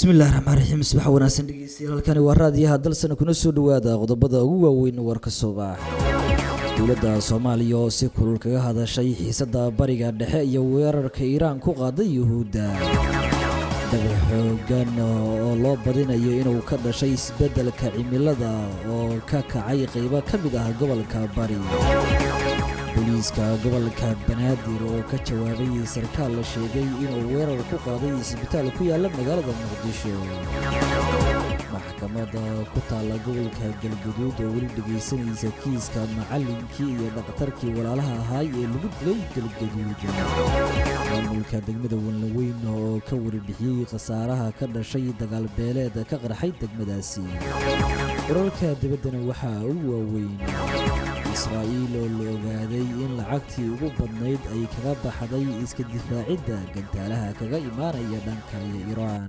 bismillahi raxmaan raxiim subax wanaagsan dhegeystayaal halkani waa raadiyaha dalsana kuna soo dhawaada qodobada ugu waaweyn warka subax dowladda soomaaliya oo si kulul kaga hadashay xiisada bariga dhexe iyo weerarka iiraan ku qaaday yuhuudda dabac xoogan oo loo badinayo inuu ka dhashay isbeddelka cimilada oo ka kacay qeybo ka mid ah gobolka bari booliiska gobolka banaadir oo ka jawaabay sarkaal la sheegay inuu weerar ku qaaday isbitaal ku yaalla magaalada muqdisho maxkamadda ku taalla gobolka galguduud oo weli dhegaysanaysa kiiska macallinkii iyo dhakhtarkii walaalaha ahaay ee lagu dilay galguduud maamulka degmada wanlaweyn oo ka warbixiyey khasaaraha ka dhashay dagaalbeeleed ka qarxay degmadaasi wararka dibaddana waxaa ugu waaweyn israa'iil oo la ogaaday in lacagtii ugu badnayd ay kaga baxday iska difaacidda gantaalaha kaga imaanaya dhanka iiraan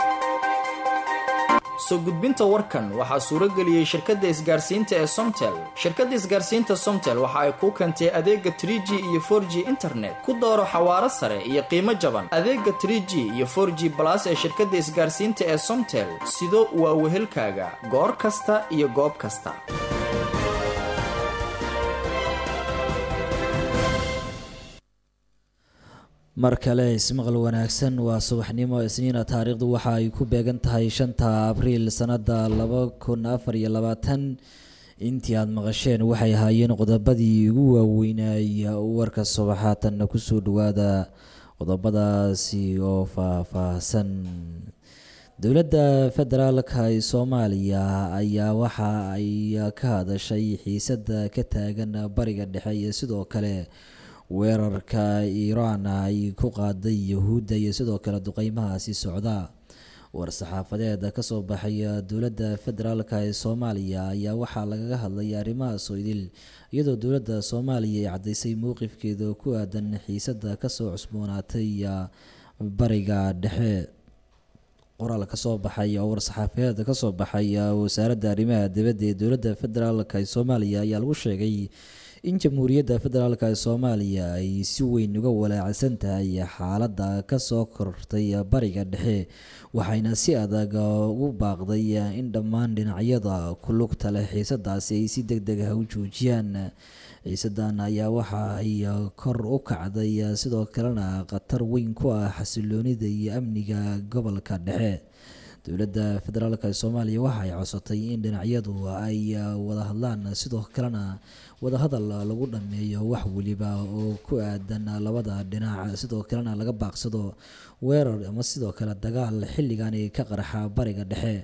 soo gudbinta warkan waxaa suuro geliyey shirkadda isgaarsiinta ee somtel shirkadda isgaarsiinta somtel waxa ay kuu keentay adeega trie g iyo for g internet ku dooro xawaaro sare iyo qiimo jaban adeega trie g iyo for g balas ee shirkadda isgaarsiinta ee somtel sido waa wehelkaaga goor kasta iyo goob kasta mar kale ismaqal wanaagsan waa subaxnimo isniina taariikhdu waxa ay ku beegan tahay shanta abriil sannada laba kun afar iyo labaatan intii aada maqasheen waxay ahaayeen qodobadii ugu waaweynay warka subaxaatanna kusoo dhawaada qodobadaasi oo faah-faahsan dowladda federaalka ee soomaaliya ayaa waxa ay ka hadashay xiisada ka taagan bariga dhexe iyo sidoo kale weerarka iiraan ay ku qaaday yahuudda iyo sidoo kale duqeymahaasi socda war-saxaafadeed kasoo baxay dowladda federaalka ee soomaaliya ayaa waxaa lagaga hadlay arrimahaas oo idil iyadoo dowladda soomaaliya ay caddaysay mowqifkeeda ku aadan xiisada kasoo cusboonaatay bariga dhexe qoraal kasoo baxay oo war-saxaafadeed kasoo baxay wasaaradda arrimaha dibadda ee dowladda federaalka ee soomaaliya ayaa lagu sheegay in jamhuuriyadda federaalk ee soomaaliya ay si weyn uga walaacsan tahay xaaladda kasoo kortay bariga dhexe waxayna si adag ugu baaqday in dhammaan dhinacyada ku lugta leh xiisadaasi ay si deg deg ah u joojiyaan xiisadan ayaa waxa ay kor u kacday sidoo kalena khatar weyn ku ah xasiloonida iyo amniga gobolka dhexe dowladda federaalk ee soomaaliya waxa ay codsatay in dhinacyadu ay wada hadlaan sidoo kalena wadahadal lagu dhameeyo wax weliba oo ku aadan labada dhinac sidoo kalena laga baaqsado weerar ama sidoo kale dagaal xilligani ka qarxa bariga dhexe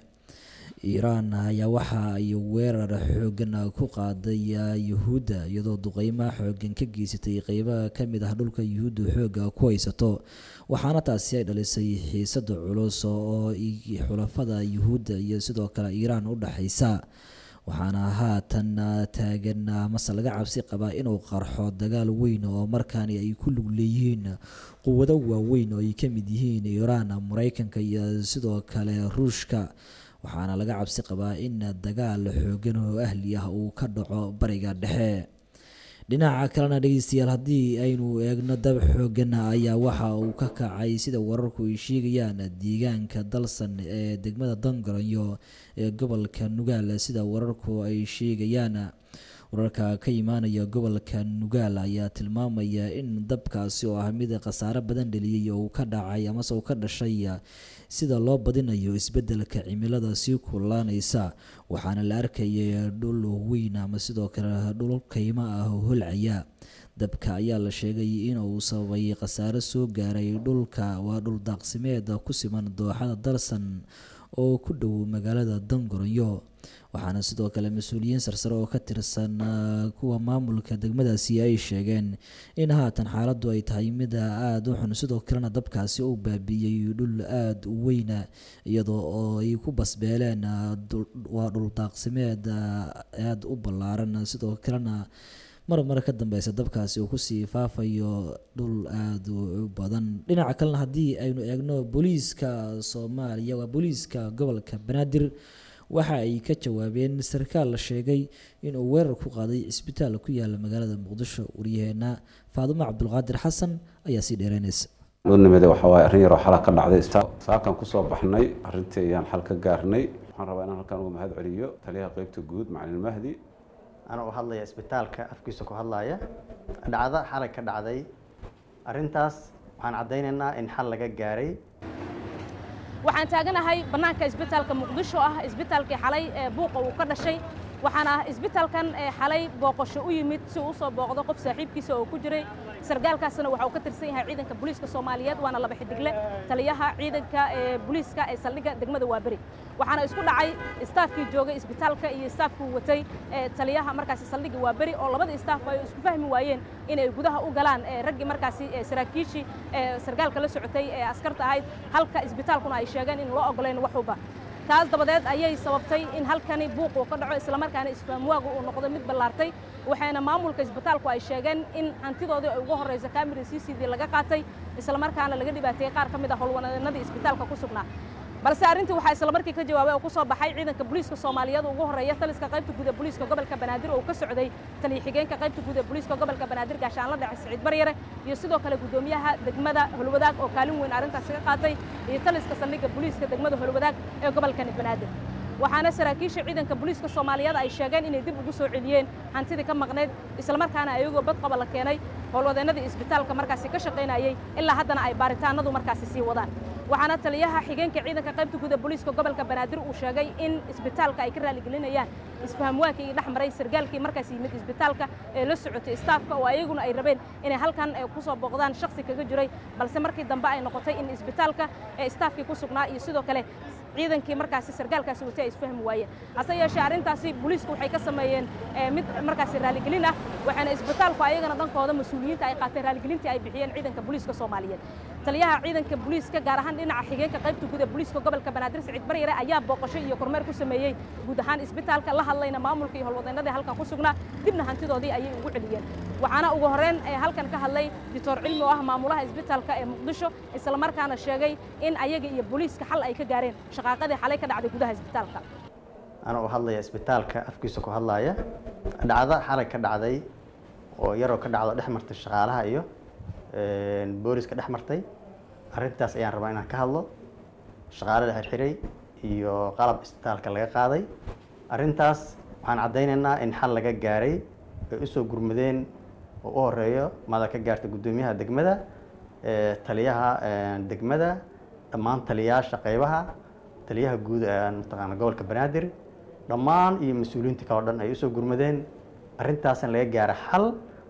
iiraan ayaa waxa ay weerar xoogan ku qaaday yuhuudda iyadoo duqeymo xoogan ka geysatay qeybo kamid ah dhulka yuhuudda xooga ku haysato waxaana taasi ay dhalisay xiisada culus oo xulafada yuhuudda iyo sidoo kale iiraan u dhexeysa waxaana haatan taagan mase laga cabsi qabaa inuu qarxo dagaal weyn oo markaani ay ku lug leeyihiin quwado waaweyn oo ay ka mid yihiin iiraan mareykanka iyo sidoo kale ruushka waxaana laga cabsi qabaa in dagaal xoogan oo ahli ah uu ka dhaco bariga dhexe dhinaca kalena dhegeystayaal haddii aynu eegno dab xoogan ayaa waxa uu ka kacay sida wararku ay sheegayaan deegaanka dalsan ee degmada dangaranyo ee gobolka nugaal sida wararku ay sheegayaan wararka ka imaanaya gobolka nugaal ayaa tilmaamaya in dabkaasi oo ah mid khasaare badan dheliyey oo uu ka dhacay amase uu ka dhashay sida loo badinayo isbedelka cimilada sii kululaanaysa waxaana la arkayay dhul weyn ama sidoo kale dhul kaymo ah oo holcaya dabka ayaa la sheegay inuu sababay khasaare soo gaaray dhulka waa dhul daaqsimeed ku siman dooxada dalsan oo ku dhow magaalada dangoronyo waxaana sidoo kale mas-uuliyiin sarsare oo ka tirsan kuwa maamulka degmadaasi ay sheegeen in haatan xaaladdu ay tahay mid aada u xun sidoo kalena dabkaasi uu baabiiyey dhul aada u weyna iyadoo oo ay ku basbeeleen waa dhul daaqsimeed aada u ballaaran sidoo kalena mar mar ka dambeysa dabkaasi uu kusii faafayo dhul aada u badan dhinaca kalena haddii aynu eegno booliiska soomaaliya waa booliiska gobolka banaadir waxa ay ka jawaabeen sarkaal la sheegay inuu weerar ku qaaday cisbitaal ku yaala magaalada muqdisho waryaheena faadumo cabdulqaadir xasan ayaa sii dheereynaysa loo nimada waxa waaye arrin yaroo xala ka dhacday istaa saakan kusoo baxnay arrintii ayaan xal ka gaarnay waxaan rabaa inaan halkaan uga mahad celiyo taliyaha qeybta guud macalin mahdi anaa u hadlaya isbitaalka afkiisa ku hadlaya dhacdo xalay ka dhacday arrintaas waxaan caddaynaynaa in xal laga gaaray waxaan taaganahay bannaanka isbitaalka muqdisho ah isbitaalkii xalay ee buuqa uu ka dhashay waxaana isbitaalkan xalay booqasho u yimid si uu usoo booqdo qof saaxiibkiisa oo ku jiray sargaalkaasna waxa uu ka tirsan yahay ciidanka booliiska soomaaliyeed waana laba xidigle taliyaha ciidanka ee booliiska ee saldhigga degmada waaberi waxaana isku dhacay istaafkii joogay isbitaalka iyo istaafkii watay taliyaha markaasi saldhigga waaberi oo labada istaaf ay isku fahmi waayeen inay gudaha u galaan raggii markaasi saraakiishii sargaalka la socotay ee askarta ahayd halka isbitaalkuna ay sheegeen in loo ogoleyn waxuba taas dabadeed ayay sababtay in halkani buuq uu ka dhaco islamarkaana isfaamwaagu uu noqdo mid ballaartay waxayna maamulka isbitaalku ay sheegeen in hantidoodii ay ugu horraysa kaamira c c d laga qaatay islamarkaana laga dhibaateeyey qaar ka mid a howlwaneenadii isbitaalka ku sugnaa balse arrintii waxaa islamarkii ka jawaabay oo ku soo baxay ciidanka booliiska soomaaliyeed ugu horreeya taliska qaybta guud ee booliiska gobolka banaadir oo ka socday taliya xigeenka qaybta guud ee booliiska gobolka banaadir gaashaanla dhace siciid baryare iyo sidoo kale guddoomiyaha degmada holwadaag oo kaalin weyn arrintaasi ka qaatay iyo taliska saldhigga booliiska degmada holwadaag ee gobolkani banaadir waxaana saraakiisha ciidanka booliiska soomaaliyeed ay sheegeen inay dib ugu soo celiyeen hantidii ka maqnayd islamarkaana ayagoo badqaba la keenay howlwadeennadii isbitaalka markaasi ka shaqaynayey ilaa haddana ay baaritaanadu markaasi sii wadaan waxaana taliyaha xigeenka ciidanka qaybta guud ee booliiska gobolka banaadir uu sheegay in isbitaalka ay ka raaligelinayaan isfahamwaakii iyo dhex maray sargaalkii markaas yimid isbitaalka ee la socotay istaafka oo ayaguna ay rabeen inay halkan ku soo booqdaan shaksi kaga jiray balse markii dambe ay noqotay in isbitaalka ee istaafkii ku sugnaa iyo sidoo kale ciidankii markaasi sargaalkaasi watay ay isfahmi waayeen hase yeeshee arrintaasi booliisku waxay ka sameeyeen mid markaasi raaligelin ah waxaana isbitaalku ayagana dhankooda mas-uuliyiinta ay qaateen raaligelintii ay bixiyeen ciidanka booliiska soomaaliyeed taliyaha ciidanka booliiska gaar ahaan dhinaca xigeenka qaybta guud ee booliiska gobolka banaadir siciid baryare ayaa booqasho iyo kormeer ku sameeyey guud ahaan isbitaalka la hadlayna maamulka iyo howlwadeennadii halkan ku sugnaa dibna hantidoodii ayay ugu celiyeen waxaana ugu horreyn halkan ka hadlay doctor cilmi oo ah maamulaha isbitaalka ee muqdisho islamarkaana sheegay in ayaga iyo booliiska xal ay ka gaareen shaqaaqadii xalay ka dhacday gudaha isbitaalka anaa u hadlaya isbitaalka afkiisa ku hadlaya dhacdo xalay ka dhacday oo yaroo ka dhacdo dhex martay shaqaalaha iyo booliska dhex martay arrintaas ayaan rabaa inaan ka hadlo shaqaale la xirxiray iyo qalab isbitaalka laga qaaday arrintaas waxaan caddaynaynaa in xal laga gaaray ay usoo gurmadeen oo u horeeyo mada ka gaartay guddoomiyaha degmada taliyaha degmada dhammaan taliyayaasha qeybaha taliyaha guud mataqaana gobolka banaadir dhammaan iyo mas-uuliyiinta kaleo dhan ay usoo gurmadeen arrintaasna laga gaara xal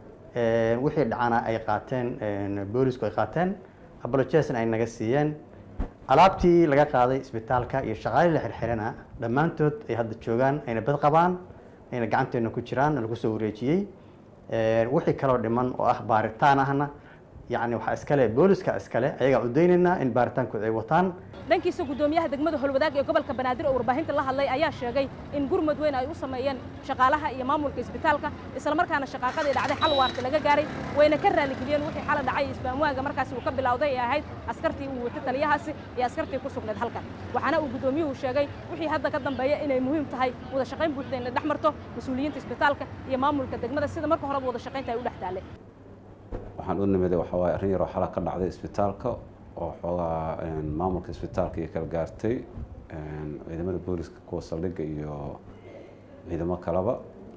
wixii dhacana ay qaateen boolisku ay qaateen abolojesna ay naga siiyeen alaabtii laga qaaday isbitaalka iyo shaqaalii la xirxirana dhammaantood ay hadda joogaan ayna bad qabaan ayna gacanteena ku jiraan lagu soo wareejiyey wixii kaloo dhiman oo ah baaritaan ahna yacni waxaa iskale booliska iskale ayagaa udaynaynaa in baaritaankood ay wataan dhankiisa guddoomiyaha degmada holwadaag ee gobolka banaadir oo warbaahinta la hadlay ayaa sheegay in gurmud weyn ay u sameeyeen shaqaalaha iyo maamulka isbitaalka islamarkaana shaqaaqadii dhacday xal waarta laga gaaray wayna ka raaligeliyeen wixii xala dhacay isfaamwaaga markaasi uu ka bilowday ee ahayd askartii uu watay taliyahaasi iyo askartii ku sugnayd halkan waxaana uu guddoomiyuhu sheegay wixii hadda ka dambeeya inay muhiim tahay wada shaqayn buuxda inay dhex marto mas-uuliyiinta isbitaalka iyo maamulka degmada sida marka horeba wada shaqaynta ay u dhex taaleen waxaan u nimiday waxaa waaye arrin yaroo xala ka dhacday isbitaalka oo xoogaa maamulka isbitaalka iyo kala gaartay ciidamada booliska kuwa saldhigga iyo ciidamo kaleba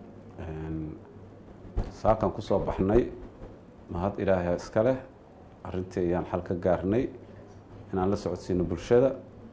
saakan kusoo baxnay mahad ilaahay iska leh arrintii ayaan xal ka gaarnay inaan la socodsiino bulshada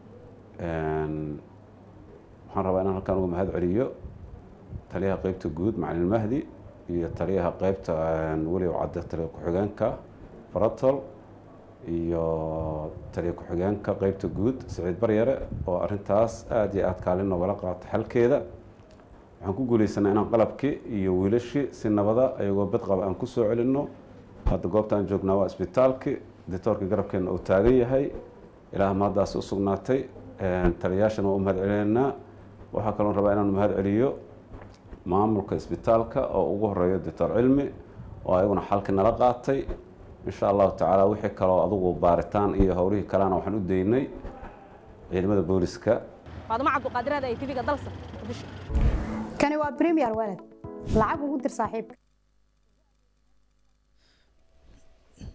waxaan rabaa inaan halkaan uga mahad celiyo taliyaha qeybta guud macalin mahdi iyo taliyaha qeybta weliw cadde taliya ku-xigeenka baratol iyo taliya ku-xigeenka qeybta guud siciid baryare oo arrintaas aada iyo aada kaalin noogala qaato xalkeeda waxaan ku guuleysanaa inaan qalabkii iyo wiilashii si nabada ayagoo badqaba aan kusoo celinno hadda goobta aan joognaa waa isbitaalki ditoorka garabkeena uu taagan yahay ilaah mahaddaasi u sugnaatay taliyayaashana waa u mahad celineynaa waxaa kaloon rabaa inaan mahad celiyo maamulka isbitaalka oo ugu horeeyo doctor cilmi oo ayaguna xalki nala qaatay insha allahu tacaala wixii kaloo adugu baaritaan iyo howlihii kalena waxaan u daynay ciidamada booliska faaduma cabduqaadiraada ay tv-ga dalsa muqdisho kani waa premier walad lacag ugu dir saaxiibka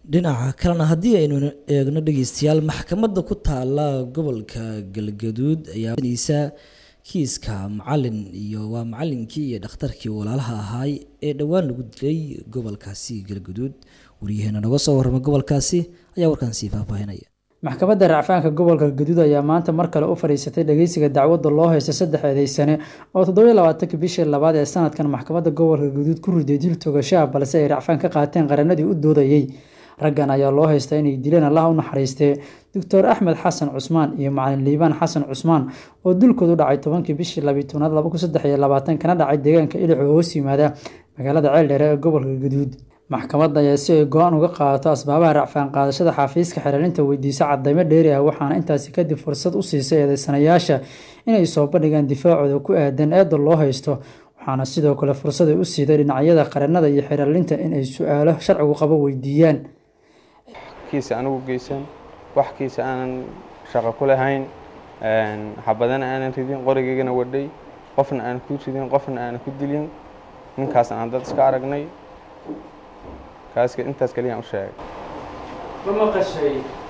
dhinaca kalena haddii aynu eegno dhegeystayaal maxkamadda ku taala gobolka galgaduud ayaa isa kiiska macalin iyo waa macalinkii iyo dhakhtarkii walaalaha ahaay ee dhowaan lagu dilay gobolkaasi galgaduud waryaheena naga soo warrama gobolkaasi ayaa warkaan sii faahfaahinaya maxkamadda racfaanka gobolka gaduud ayaa maanta mar kale u fadhiisatay dhageysiga dacwadda loo haysta saddex eedeysane oo toddobiyo labaatanka bishii labaad ee sanadkan maxkamadda gobolka gaduud ku riday dil togashaha balse ay racfaan ka qaateen qaranadii u doodayey raggan ayaa loo haystaa inay dileen allaha u naxariistee doctor axmed xasan cusmaan iyo macalin liibaan xasan cusmaan oo dulkoodu dhacay tobankii bishii labiyi tobnaad laba kun saddex iyo labaatan kana dhacay deegaanka ilic oo hoos yimaada magaalada ceeldheere ee gobolka gaduud maxkamadda ayaa si ay go-aan uga qaadato asbaabaha racfaan qaadashada xafiiska xereelinta weydiisa cadaymo dheeri ah waxaana intaasi kadib fursad u siisay eedeysanayaasha inay soo bandhigaan difaacooda ku aadan eedda loo haysto waxaana sidoo kale fursad ay u siiday dhinacyada qaranada iyo xereelinta in ay su-aalo sharcigu qabo weydiiyaan kiisa anigu geysan wax kiisa aanan shaqo ku lahayn xabadana aanan ridin qorigaygana wadhay qofna aanan ku ridin qofna aanan ku dilin ninkaas aan dad iska aragnay kaas intaas keliyaan u sheegay ma maqashay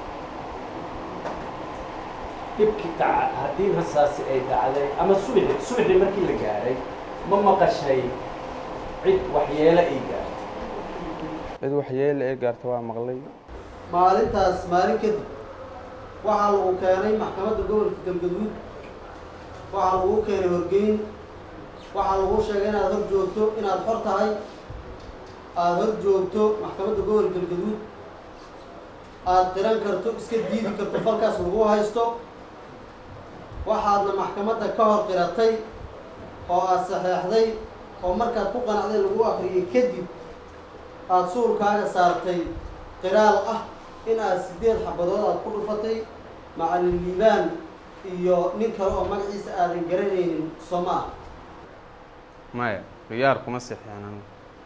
dhibkii dhaca haddii rasaasi ay dhacday ama subaxi subaxii markii la gaaray ma maqashay cid waxyeelo ay gaartay cid waxyeele ee gaarta waa maqlay maalintaas maalin kadib waxaa lagu keenay maxkamadda gobolka galgaduud waxaa lagu keenay horgeyn waxaa lagu sheegay inaad hor joogto inaad xor tahay aada hor joogto maxkamadda gobolka galgaduud aada qiran karto iska diidi karto falkaas lagu haysto waxaadna maxkamadda ka hor qiratay oo aada saxeexday oo markaad ku qanacday lagu akriyay kadib aada suulkaaga saartay qiraal ah in aad sideed xabadood aada ku dhufatay macalin liibaan iyo nin kale oo magaciisa aadan garanaynin somaa maya khiyaar kuma sixeenan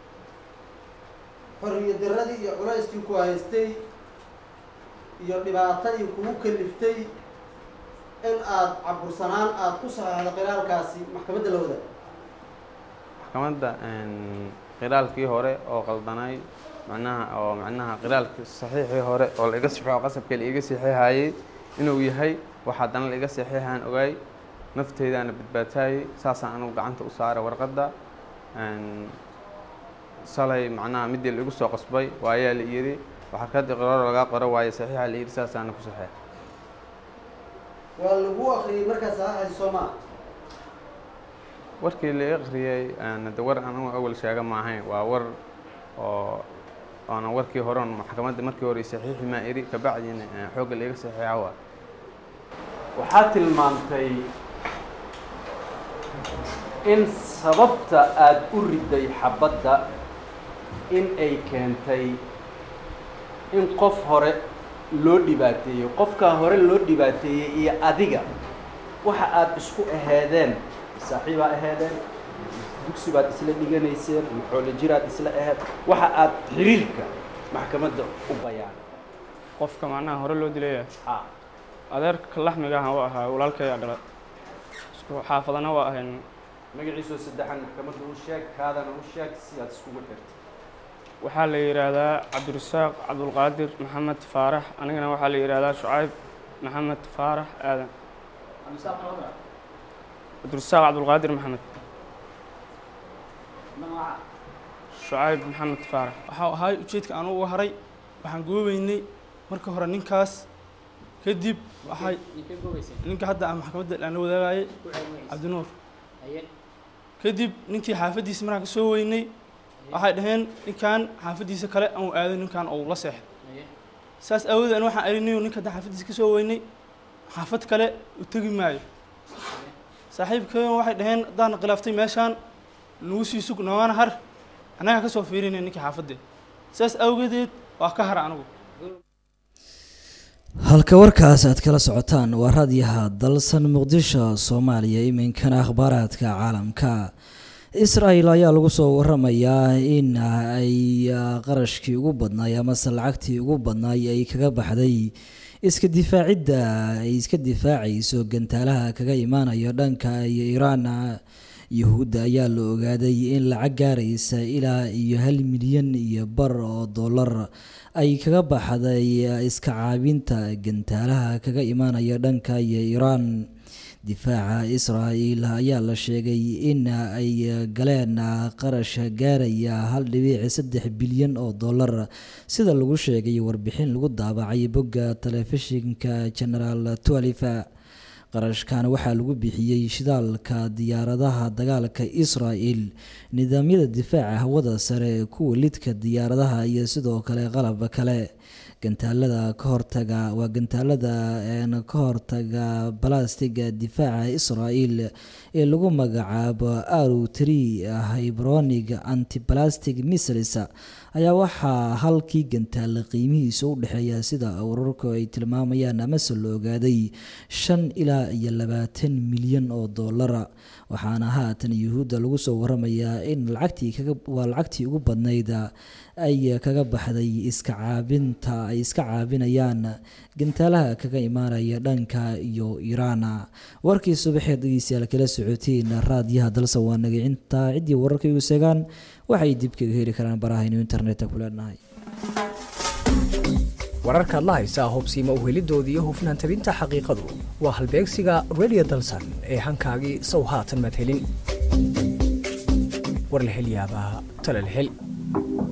xorriya daradii iyo culayskii ku haystay iyo dhibaatadii kugu kaliftay in aada cabursanaan aada ku saxeexdo qiraalkaasi maxkamadda la wada maxkamadda qiraalkii hore oo qaldanay macnaha oo macnaha qiraalkii saxiixii hore oo la iga sixo qasabka la iga saxiixayay inuu yahay wax haddana la iga saxiixaan ogaay nafteydaana badbaataayay saasaan anugu gacanta u saaray warqadda salay macnaha midii la igu soo qasbay waayaa la yidhi waxarkadii qiraaro lagaa qoro waayo saxiixa la yidhi saasaana ku saxeex waa lagu akriyay markaa saxeexay somaa warkii la akhriyey de war anigu awal sheega ma ahayn waa war oo oona warkii hore on maxkamadda markii hore saxiixi maa iri kabacdina xoogga la iga saxiixa waa waxaa tilmaamtay in sababta aada u riday xabadda in ay keentay in qof hore loo dhibaateeyey qofkaa hore loo dhibaateeyey iyo adiga waxa aada isku aheedeen saaxiibaa aheedeen dugsi baad isla dhiganayseen maxoole jiraad isla aheed waxa aada xiriirka maxkamadda u bayaan qofka macnaha hore loo dilaya ha adeerka laxmiga ahan u ahaa walaalkaya dhala isku xaafadana waa ahayn magaciisoo saddexan maxkamadda u sheeg kaadana u sheeg si aad iskugu xirtay waxaa la yidhaahdaa cabdirasaaq cabdulqaadir maxamed faarax anigana waxaa la yidhaahdaa shucayb maxamed faarax aadan cabdirasaaq cabdulqaadir maxamed shucayb maxamed faarax waxaa ahaay ujeedka aan uga haray waxaan goobeynay marka hore ninkaas kadib waxay ninka hadda aan maxkamadda aan la wadaagayay cabdinuur kadib ninkii xaafaddiisa markaan ka soo weynay waxay dhaheen ninkan xaafaddiisa kale aan aaday ninkan ou la seexday saas aawadeed an waxaan arinayo ninka haddaan xaafaddiisa ka soo weynay xaafad kale u tegi maayo saaxiibkeen waxay dhaheen haddaan khilaaftay meeshaan nagu sii sug noogaana har annagaa ka soo fiirinay ninkii xaafadde saas awgedeed waa ka har anigu halka warkaas aad kala socotaan waa raadyaha dalsan muqdisho soomaaliya iminkana akhbaaraadka caalamka israel ayaa lagu soo waramayaa in ay qarashkii ugu badnaay amase lacagtii ugu badnaay ay kaga baxday iska difaacidda ay iska difaacayso gantaalaha kaga imaanayo dhanka iyo iiraan yuhuudda ayaa la ogaaday in lacag gaaraysa ilaa iyo hal milyan iyo bar oo dollar ay kaga baxday iska caabinta gantaalaha kaga imaanaya dhanka iyo iiraan difaaca israa'iil ayaa la sheegay in ay galeen qarash gaaraya hal dhibiic saddex bilyan oo dollar sida lagu sheegay warbixin lagu daabacay bogga telefishinka generaal twalifa qarashkan waxaa lagu bixiyey shidaalka diyaaradaha dagaalka israel nidaamyada difaaca hawada sare kuwa lidka diyaaradaha iyo sidoo kale qalab kale gantaalada ka hortaga waa gantaalada ka hortaga balastiga difaaca israel ee lagu magacaabo aru tree hybronig antibalastic missiles ayaa waxaa halkii gantaale qiimihiisa u dhexeeya sida wararku ay tilmaamayaan amase la ogaaday shan ilaa iyo labaatan milyan oo dollara waxaana haatan yuhuudda lagu soo waramayaa in lacagtii waa lacagtii ugu badnayd ay kaga baxday iska caabinta ay iska caabinayaan gantaalaha kaga imaanaya dhanka iyo iiraan warkii subaxeed dhegeystayaal kala socotiin raadiyaha dalse waa nagacinta ciddii wararka igu seegaan waxay dib kaga heli karaan barahaynu internetka ku leenahay wararkaad la haysaa hubsiima uhelidoodii iyo hufnaan tabinta xaqiiqadu waa halbeegsiga radio dalsan ee hankaagii sow haatan maad helin war la hel yaabaa tale la hel